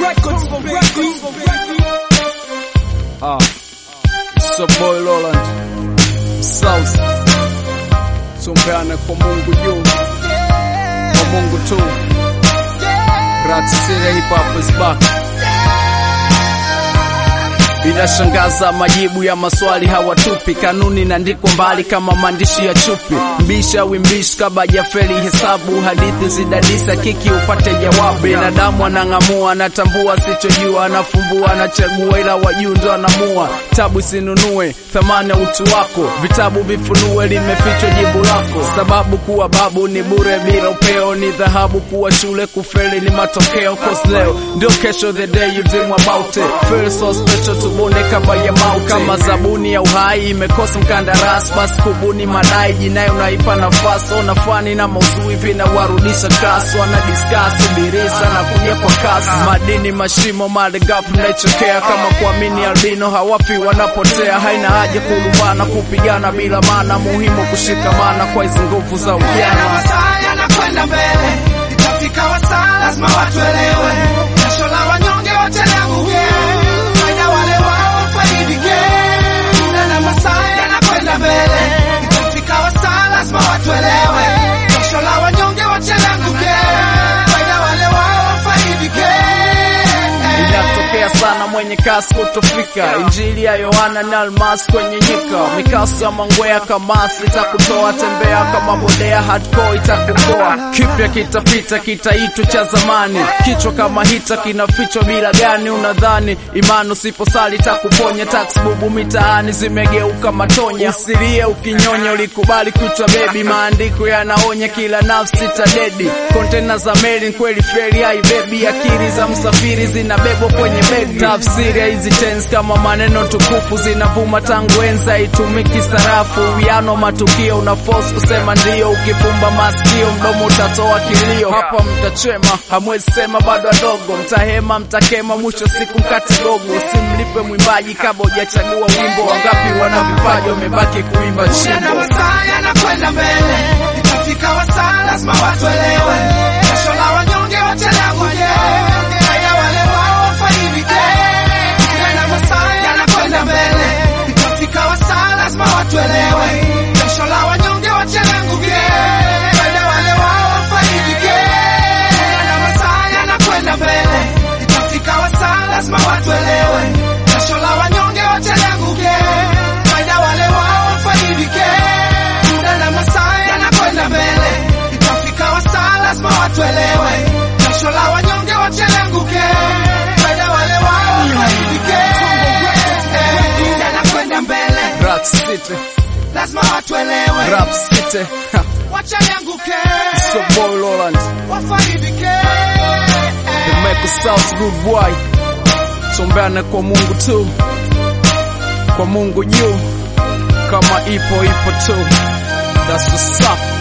Ah, it's your boy Roland South. Tumpeane kwa Mungu juu, kwa Mungu tu. Rat City Hip Hop is back. Inashangaza majibu ya maswali hawatupi, kanuni inaandikwa mbali kama maandishi ya chupi. Mbisha wimbishi kaba jafeli hesabu, hadithi zidadisa kiki upate jawabu. Binadamu anang'amua, anatambua sichojua, anafumbua, anachagua, ila wajuu ndo anamua. Tabu isinunue thamani ya utu wako, vitabu vifunue, limefichwa jibu lako. Sababu kuwa babu ni bure bila upeo, ni dhahabu kuwa shule, kufeli ni matokeo. Cause leo ndio kesho, the day you dream about it. Feel so special tubone kama ya mau kama zabuni ya uhai imekosa mkandarasi, basi kubuni madai jinai unaipa nafasi. Ona fani na mauzui vinawarudisha kasi, wana discuss birisa na kuja kwa kasi. Madini mashimo malighafi mnaichokea kama kuamini albino hawafi wanapotea. Haina haja kulumbana kupigana bila maana, muhimu kushikamana kwa hizi nguvu za Yana ujana. masaa yanakwenda mbele, itafika wasaa lazima watu elewe. Jasho la wanyonge wote lianguke, faida wale wao wafaidike. Yana masaa yanakwenda mbele, itafika wasaa lazima watu elewe. Jasho la wanyonge wote lianguke, faida wale wao wafaidike. Inatokea sana mwenye kasi kutofika. Injili ya Yohana ni almasi kwenye nyika, mikasi ya mangwea kamasi itakutoa. Tembea kama bodea, hardcore itakukoa. Kipya kitapita, kitaitwa cha zamani. Kichwa kama hita kinafichwa bila gani? Unadhani imani usiposali takuponya? Tax bubu mitaani zimegeuka matonya. Usilie ukinyonya, ulikubali kuitwa bebi. Maandiko yanaonya kila nafsi tadedi. Kontena za meli kweli feri haibebi. Akili za msafiri zinabebwa kwenye begi. Tafsiri ya hizi tense kama maneno tukufu zinavuma tangu enza, itumiki sarafu. Uwiano matukio una force kusema ndio, ukifumba masikio mdomo utatoa kilio. Hapa mtachema, hamwezi sema bado adogo, mtahema, mtakema, mwisho siku mkate gogo. Usimlipe mwimbaji kabla hujachagua wimbo. Wangapi wana vipaji wamebaki kuimba Yana chimbo. masaa yanakwenda mbele, itafika wasaa lazima watu elewe. Jasho la wanyonge wote lianguke, faida wale wao wafaidike. Yana masaa yanakwenda mbele, itafika wasaa lazima watu elewe. Jasho la wanyonge wote lianguke, faida wale wao wafaidike. Yana masaa yanakwenda mbele, itafika wasaa lazima watu elewe. Jasho la wanyonge wote lianguke, faida wale wao wafaidike. Muda na masaa yanakwenda mbele, itafika wasaa lazima watu elewe. Jasho la wanyonge wote lianguke, faida wale wao wafaidike. Muda yanakwenda mbele, Rat City, lazima watu elewe. Rap City, ha, Wacha lianguke, so boy Roland, wafaidike. the make South good boy. Tumbeane kwa Mungu tu, kwa Mungu juu, kama ipo ipo tu. That's what's up.